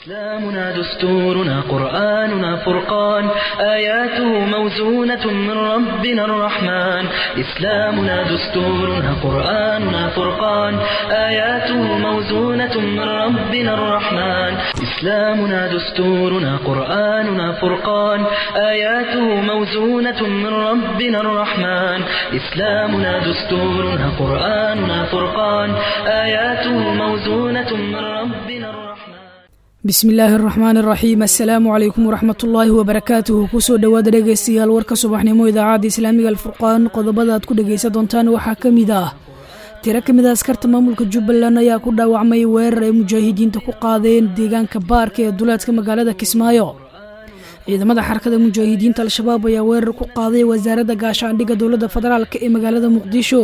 إسلامنا دستورنا قرآننا فرقان آياته موزونة من ربنا الرحمن إسلامنا دستورنا قرآننا فرقان آياته موزونة من ربنا الرحمن إسلامنا دستورنا قرآننا فرقان آياته موزونة من ربنا الرحمن إسلامنا دستورنا قرآننا فرقان آياته موزونة من ربنا الرحمن bismi illaahi araxmaan iraxiim assalaamu calaykum waraxmat ullaahi wabarakaatuhu kusoo dhowaada dhegaystayaal warka subaxnimo idaacadda islaamiga alfurqaan qodobada aad ku dhegaysan doontaan waxaa ka mid ah tiro ka mid a askarta maamulka jubbaland ayaa ku dhaawacmay weerar ay mujaahidiinta ku qaadeen deegaanka baarka ee duleedka magaalada kismaayo ciidamada xarakada mujaahidiinta al-shabaab ayaa weerar ku qaaday wasaaradda gaashaandhigga dowladda federaalk ee magaalada muqdisho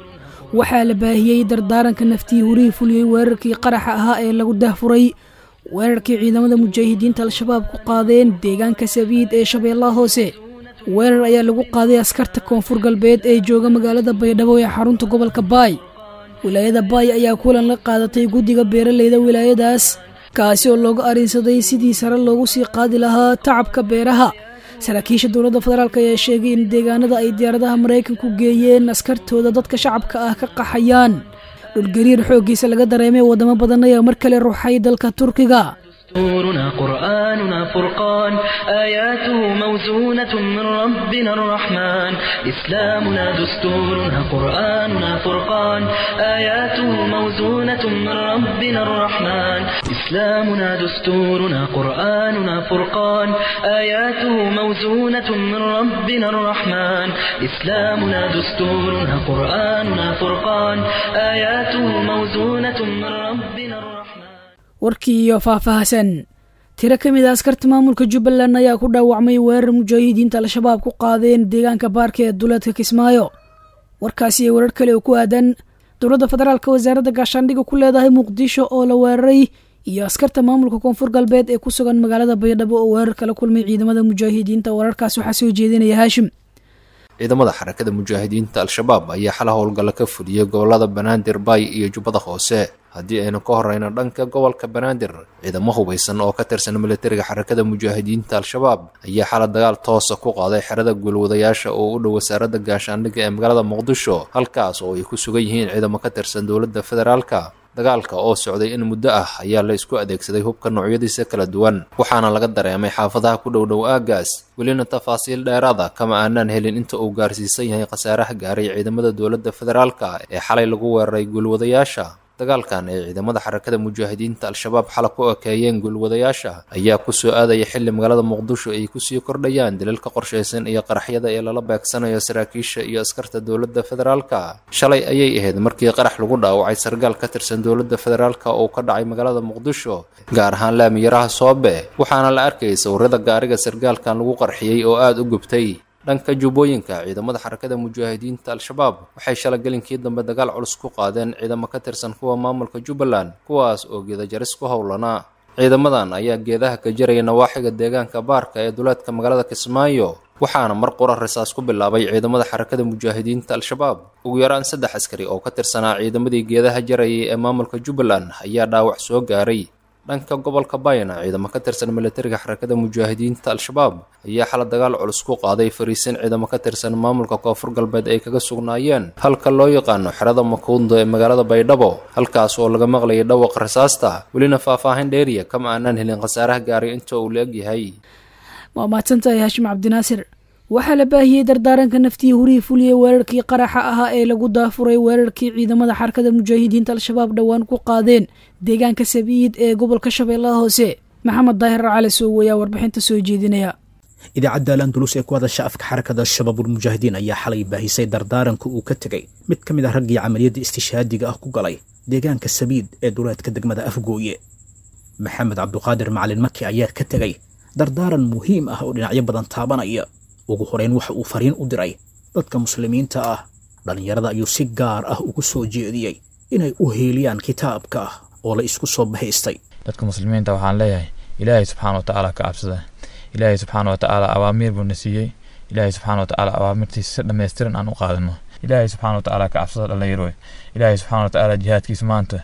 waxaa la baahiyey dardaaranka naftii hurihii fuliyey weerarkii qaraxa ahaa ee lagu dahfuray weerarkii ciidamada mujaahidiinta al-shabaab ku qaadeen deegaanka sabiid ee shabeellaha hoose weerar ayaa lagu qaaday askarta koonfur galbeed ee jooga magaalada baydhabo ee xarunta gobolka baay wilaayada baay ayaa kulan la qaadatay guddiga beeraleyda wilaayadaas kaasi oo looga arinsaday sidii sare loogu sii qaadi lahaa tacabka beeraha saraakiisha dowladda federaalk ayaa sheegay in deegaanada ay diyaaradaha maraykanku geeyeen askartooda dadka shacabka ah ka qaxayaan dhulgariir xooggiisa laga dareemay waddamo badan ayaa mar kale ruuxay dalka turkiga دستورنا قرآننا فرقان آياته موزونة من ربنا الرحمن إسلامنا دستورنا قرآننا فرقان آياته موزونة من ربنا الرحمن إسلامنا دستورنا قرآننا فرقان آياته موزونة من ربنا الرحمن إسلامنا دستورنا قرآننا فرقان آياته موزونة من ربنا الرحمن warkii iyo faahfaahsan tiro ka mid a askarta maamulka jubbaland ayaa ku dhaawacmay weerar mujaahidiinta al-shabaab ku qaadeen deegaanka baarka ee duleedka kismaayo warkaasi iyo weerar kale oo ku aadan dowladda federaalk wasaaradda gaashaandhigga ku leedahay muqdisho oo la weeraray iyo askarta maamulka koonfur galbeed ee ku sugan magaalada baydhabo oo weerar kala kulmay ciidamada mujaahidiinta wararkaas waxaa soo jeedinaya haashim ciidamada xarakada mujaahidiinta al-shabaab ayaa xala howlgalla ka fuliyey gobolada banaadir baay iyo jubbada hoose haddii aynu ka horeyno dhanka gobolka banaadir ciidamo hubaysan oo ka tirsan militariga xarakada mujaahidiinta al-shabaab ayaa xala dagaal toosa ku qaaday xerada guulwadayaasha oo u dhow wasaaradda gaashaandhigga ee magaalada muqdisho halkaas oo ay ku sugan yihiin ciidamo ka tirsan dowladda federaalka dagaalka oo socday in muddo ah ayaa la isku adeegsaday hubka noocyadiisa kala duwan waxaana laga dareemay xaafadaha ku dhow dhow aagaas welina tafaasiil dheeraada kama aanaan helin inta uu gaarsiisan yahay khasaaraha gaaray ciidamada dowladda federaalka ee xalay lagu weeraray guulwadayaasha dagaalkan ay ciidamada xarakada mujaahidiinta al-shabaab xala ku ekeeyeen guulwadayaasha ayaa ku soo aadaya xilli magaalada muqdisho ay kusii kordhayaan daliilka qorshaysan iyo qaraxyada ee lala beegsanayo saraakiisha iyo askarta dowladda federaalka shalay ayay ahayd markii qarax lagu dhaawacay sargaal ka tirsan dowladda federaalka oo ka dhacay magaalada muqdisho gaar ahaan laamiyaraha soobe waxaana la arkayay sawirada gaariga sargaalkan lagu qarxiyey oo aada u gubtay dhanka jubbooyinka ciidamada xarakada mujaahidiinta al-shabaab waxay shala gelinkii dambe dagaal culus ku qaadeen ciidamo ka tirsan kuwa maamulka jubbaland kuwaas oo geedajaris ku howlanaa ciidamadan ayaa geedaha ka jaraya nawaaxiga deegaanka baarka ee duleedka magaalada kismaayo waxaana mar qura risaas ku bilaabay ciidamada xarakada mujaahidiinta al-shabaab ugu yaraan saddex askari oo ka tirsanaa ciidamadii geedaha jarayay ee maamulka jubbaland ayaa dhaawac soo gaaray dhanka gobolka bayna ciidamo ka tirsan militariga xarakada mujaahidiinta al-shabaab ayaa xala dagaal culus ku qaaday fariisin ciidamo ka tirsan maamulka koonfur galbeed ay kaga sugnaayeen halka loo yaqaano xerada makuundo ee magaalada baydhabo halkaas oo laga maqlayay dhawaqa rasaasta welina faahfaahin dheeriya kama aanaan helin khasaaraha gaaray inta uu la egyahay waa mahadsantahay haashim cabdinaasir waxaa la baahiyey dardaaranka naftii hurihii fuliyey weerarkii qaraxa ahaa ee lagu daafuray weerarkii ciidamada xarakada mujaahidiinta al-shabaab dhowaan ku qaadeen deegaanka sabiid ee gobolka shabeellaha hoose maxamed daahir cali sooweyaa warbixinta soo jeedinaya idaacadda alandulus ee ku hadasha afka xarakada shabaabulmujaahidiin ayaa xalay baahisay dardaaranka uu ka tegey mid ka mid ah raggii camaliyadda istishaadiga ah ku galay deegaanka sabiid ee duleedka degmada afgooye maxamed cabduqaadir macalin maki ayaa ka tegey dardaaran muhiim ah oo dhinacyo badan taabanaya ugu horeyn waxa uu fariin u diray dadka muslimiinta ah dhallinyarada ayuu si gaar ah ugu soo jeediyey inay u heeliyaan kitaabka oo la isku soo bahaystay dadka muslimiinta waxaan leeyahay ilaahay subxaana wa tacaala ka cabsada ilaahay subxaana wa tacaala awaamiir buu na siiyey ilaahay subxaana wa tacaala awaamirtiisa si dhammaystiran aan u qaadano ilaahay subxaana wa tacaala ka cabsada dhallinyaro ilaahay subxaana wa tacaala jihaadkiisa maanta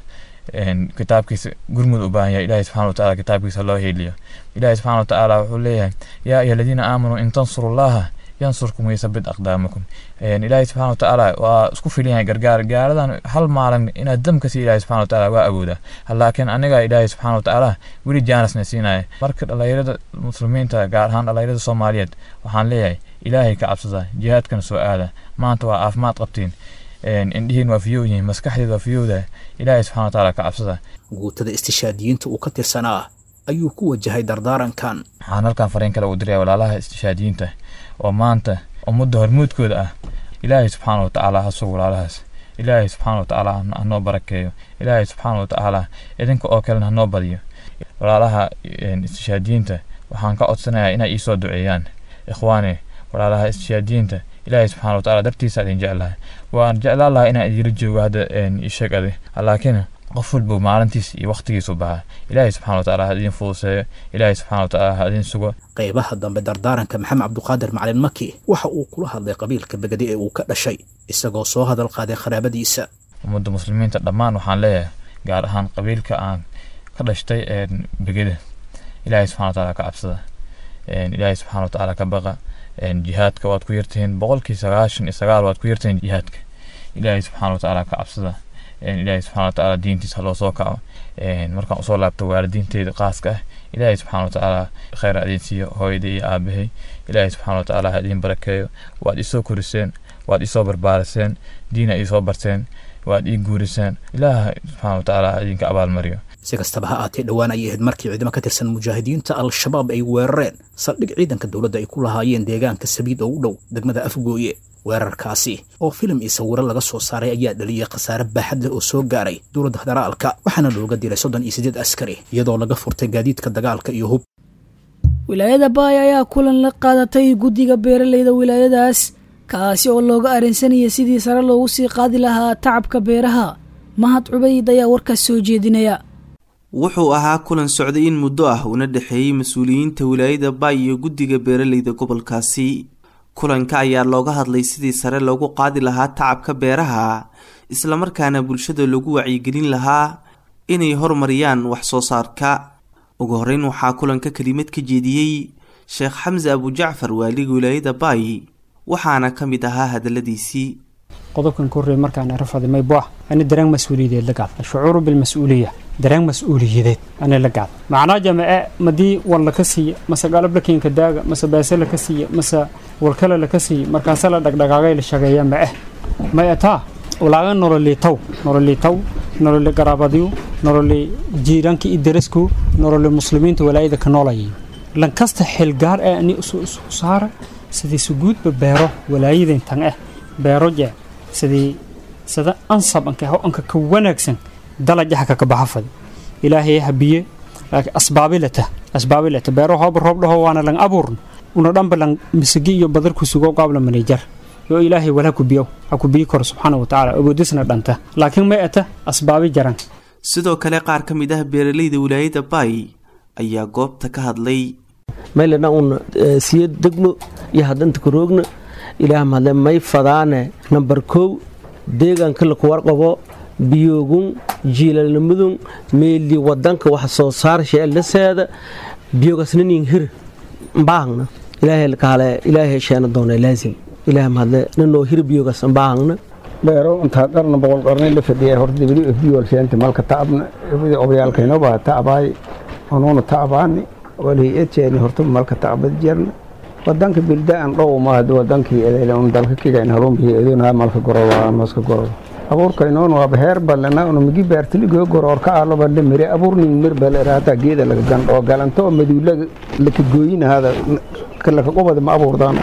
kitaabkiisa gurmud u baahan yahay ilahi subxana wataala kitaabkiisa loo heeliyo ilahi subxana watacaala wuxuu leeyahay yaa ayuha aladiina aamanuu in tansuru llaha yansurkum waysabit aqdaamakum ilaahi subxana watacaala waa isku filan yahay gargaar gaaradan hal maalin inaad dam ka sii ilahi subxana watacaala waa awooda laakiin aniga ilaahi subxana watacaala weli jaanasna siinaya marka dhalinyarada muslimiinta gaar ahaan dhalinyarada soomaaliyeed waxaan leeyahay ilaahay ka cabsada jihaadkana soo aada maanta waa caafimaad qabtiin indhihiin waa fiyow yihiin maskaxdeed waa fiyowda ilaahay subxana watacaala ka cabsada guutada istishaadiyiinta uu ka tirsanaa ayuu ku wajahay dardaarankan waxaan halkan fariin kale u diraya walaalaha istishaadiyiinta oo maanta ummadda hormuudkooda ah ilaahay subxaana watacaala ha sugo walaalahaas ilaahay subxaana watacaala hanoo barakeeyo ilaahay subxaana watacaala idinka oo kalena hanoo badiyo walaalaha istishaadiyiinta waxaan ka codsanayaa inay iisoo duceeyaan ikhwaane walaalaha istishaadiyiinta ilaahay subxana watacaala dartiisa idin jeclahay waan jeclaan lahaa inaan idila joogo hadda isheeg adi laakiin qof walba maalintiis iyo waqtigiisu baxa ilaahay subxana watacaala ha idin fuduseeyo ilaahay subxana watacaala ha idin sugo qaybaha dambe dardaaranka maxamed cabduqaadir macalin maki waxa uu kula hadlay qabiilka begade ee uu ka dhashay isagoo soo hadal qaaday qaraabadiisa ummadda muslimiinta dhammaan waxaan leeyahay gaar ahaan qabiilka aan ka dhashtay begeda ilaahay subxana watacaala ka cabsada ilaahay subxana watacaala ka baqa jihaadka waad ku yartihiin boqolkii sagaashan iyo sagaal waad ku yartihiin jihaadka ilaahay subxana watacaala ka cabsada ilaahay subxana watacaala diintiisa loo soo kaco markaan usoo laabto waalidiinteyda qaaska ah ilaahay subxana watacaala kheyr idin siiyo hooyadii iyo aabahay ilaahay subxana watacaala ha idin barakeeyo waad isoo koriseen waad isoo barbaariseen diina isoo barteen waad ii guuriseen ilaaha subxana watacaala ha idinka abaalmariyo si kastaba ha aatee dhowaan ayay ahayd markii ciidamo ka tirsan mujaahidiinta al-shabaab ay weerareen saldhig ciidanka dowladda ay ku lahaayeen deegaanka sabiid oo u dhow degmada afgooye weerarkaasi oo filim iyo sawiro laga soo saaray ayaa dhaliyay khasaare baaxad leh oo soo gaaray dowladda federaalka waxaana looga dilay soddon iyo siddeed askari iyadoo laga furtay gaadiidka dagaalka iyo hub wilaayada baay ayaa kulan la qaadatay guddiga beeraleyda wilaayadaas kaasi oo looga arrinsanaya sidii sare loogu sii qaadi lahaa tacabka beeraha mahad cubayd ayaa warkaas soo jeedinaya wuxuu ahaa kulan socday in muddo ah uuna dhexeeyey mas-uuliyiinta wilaayada baay iyo guddiga beeraleyda gobolkaasi kulanka ayaa looga hadlay sidii sare loogu qaadi lahaa tacabka beeraha islamarkaana bulshada lagu wacyigelin lahaa inay horumariyaan wax soo saarka ugu horeyn waxaa kulanka kelimad ka jeediyey sheekh xamse abujacfar waaliga wilaayada baay waxaana ka mid ahaa hadaladiisii qodobkan ka horreey markaan arafaday mayboah ani dareen mas-uuliyadeed la gaad shucuuru bilmas-uuliya dareen mas-uuliyadeed ani la gaad macnaa jamace madii wal laka siiya mase galab lakiinka daaga mase baase laka siiya mase walkale laka siiya markaase la dhagdhagaagay la shageeya ma-eh may ataa walaaga nololiitaw nololiitaw nololi garaabadyu nololi jiiraanka iyo darasku nololi muslimiinta walaayada ka noolayay lankasta xilgaar ee ani isu saara sidii suguudba beero walaayadan tan eh beero jee sidii sida ansab anka anka ka wanaagsan dalajaha kaka baxafadi ilaahay habiye laakiin asbaabilata asbaabilata beero hooba roob dhaho waana lang abuurn una dhanba lang misigi iyo badar ku sugo qaabla manejar yo ilaahay wala ku biyo ha ku biyi karo subxaana wa tacaala awoodisna dhanta laakiin may ata asbaabi jaran sidoo kale qaar ka mid ah beeraleyda wilaayada baay ayaa goobta ka hadlay maylana un siyo degmo iyo haddanta karoogna ilaah mahadle may fadaane nambar kow deegaanka lakuwarqabo biyoogun jiilalnimadun meeli wadanka wax soo saar sheelaseeda biyogasnanin hir mbaahangna ilaahay kaale ilaahay sheena doona laazim ilaah mahadle nanoo hir biyogas mbaahangna beero intaa dharna boqol qarnay la fadhiya horta dibadi biyool sheenta malka tacabna ibadi obrayaalkaynoo baa tacabaay onuuna tacabaani walhay-adseeni horta malka tacbad jarna wadanka bildaan dhow maahad wadankii edeylun dalka kigayn harunbii edoonha malka gorowa maska gorowa abuurkaynoon waaba heer balena una migi beertiligo goroor ka aaloba la mire abuurning mir baleraata geeda laga gandhoo galanto oo maduulaga laka gooyinahada laka qubada ma abuurdaan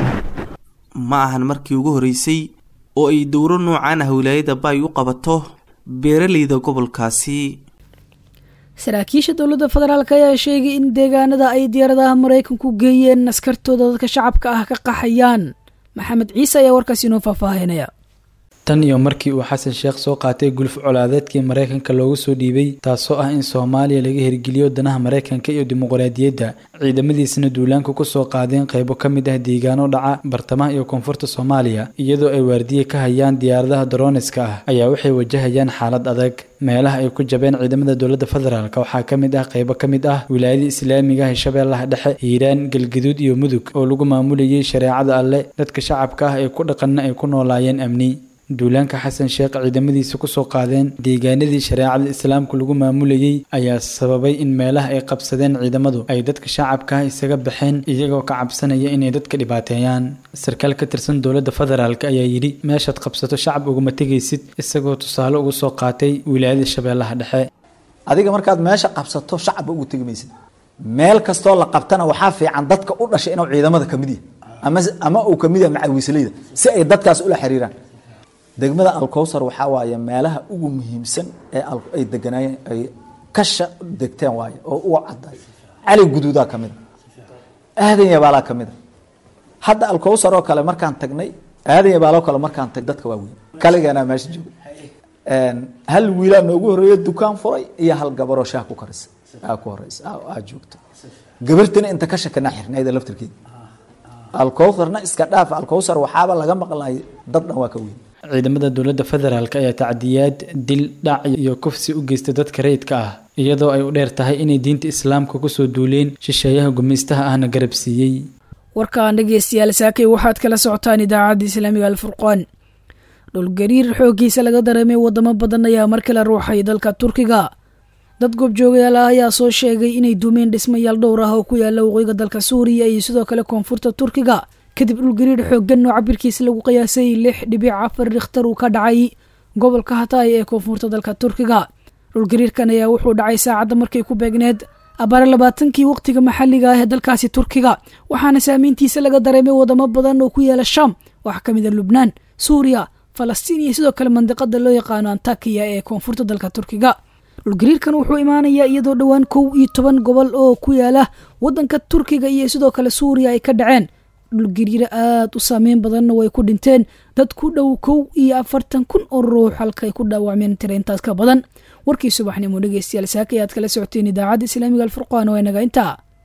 ma ahan markii ugu horeysay oo ay dowro noocaan ah wilaayada baay u qabato beeraleyda gobolkaasi saraakiisha dowladda federaalk ayaa sheegay in deegaanada ay diyaaradaha maraykanku geeyeen askartooda dadka shacabka ah ka qaxayaan maxamed ciise ayaa warkaasi inoo faahfaahinaya tan iyo markii uu xasan sheekh soo qaatay guluf colaadeedkii maraykanka loogu soo dhiibay taasoo ah in soomaaliya laga hirgeliyo danaha maraykanka iyo dimuqraadiyadda ciidamadiisana duulaanka kusoo qaadeen qaybo ka mid ah deegaano dhaca bartamaha iyo koonfurta soomaaliya iyadoo ay waardiye ka hayaan diyaaradaha daroniska ah ayaa waxay wajahayaan xaalad adag meelaha ay ku jabeen ciidamada dowladda federaalk waxaa ka mid ah qaybo ka mid ah wilaayada islaamiga ah shabeellaha dhexe hiiraan galgaduud iyo mudug oo lagu maamulayay shareecada alle dadka shacabka ah ee ku dhaqanna ay ku noolaayeen amni duulaanka xasan sheekh ciidamadiisa kusoo qaadeen deegaanadii shareecada islaamku lagu maamulayay ayaa sababay in meelaha ay qabsadeen ciidamadu ay dadka shacabka ah isaga baxeen iyagoo ka cabsanaya inay dadka dhibaateeyaan sarkaal ka tirsan dowladda federaalk ayaa yidhi meeshaad qabsato shacab uguma tegaysid isagoo tusaale ugu soo qaatay wilaayada shabeellaha dhexe adiga markaad meesha qabsato shacabba ugu tegi maysid meel kastoo la qabtana waxaa fiican dadka u dhashay inuu ciidamada kamid yahay ama ama uu kamid yahay macawiisleyda si ay dadkaas ula xiriiraan degmada alkowsar waxaa waaye meelaha ugu muhiimsan ee ay deganaayeen ay kasha degteen waaye oo uga cadday cali guduudaa ka mida aadan yabaalaa ka mida hadda alkowsar oo kale markaan tagnay aadan yabaaloo kale markaan tag dadka waa weyn kaligeenaa meesha jooga hal wiilaa noogu horreeya dukaan furay iyo hal gabaroo shaah ku karisa aa ku horeysa aa joogta gabartina inta kasha kana xirnayda laftirkeeda alkowsarna iska dhaaf alkowsar waxaaba laga maqlay dad dhan waa ka weyn ciidamada dowladda federaalk ayaa tacdiyaad dil dhac iyo kufsi u geystay dadka rayidka ah iyadoo ay u dheer tahay inay diinta islaamka kusoo duuleen shisheeyaha gumaystaha ahna garab siiyey warkaan dhegeystayaal saakay waxaad kala socotaan idaacadda islaamiga alfurqaan dhulgariir xooggiisa laga dareemay wadamo badan ayaa mar kale ruuxay dalka turkiga dad goobjoogayaal ah ayaa soo sheegay inay dumeen dhismayaal dhowr ah oo ku yaala waqooyiga dalka suuriya iyo sidoo kale koonfurta turkiga kadib dhulgariir xooggan oo cabirkiisa lagu qiyaasay lix dhibic afar rikhtar uu ka dhacay gobolka hatay ee koonfurta dalka turkiga dhulgariirkan ayaa wuxuu dhacay saacadda markay ku beegneed abaare labaatankii waqtiga maxalliga ah ee dalkaasi turkiga waxaana saameyntiisa laga dareemay wadamo badan oo ku yaala sham waxaa ka mid a lubnaan suuriya falastiin iyo sidoo kale mandiqada loo yaqaano antakiya ee koonfurta dalka turkiga dhulgariirkan wuxuu imaanayaa iyadoo dhowaan kow iyo toban gobol oo ku yaala wadanka turkiga iyo sidoo kale suuriya ay ka dhaceen dhulgariiro aada u saameyn badanna way ku dhinteen dad ku dhow kow iyo afartan kun oo ruux halkaay ku dhaawacmeen tira intaas ka badan warkii subaxnimo dhegeystayaal saaka ayaad kala socoteen idaacadda islaamiga alfurqaan oo inaga intaa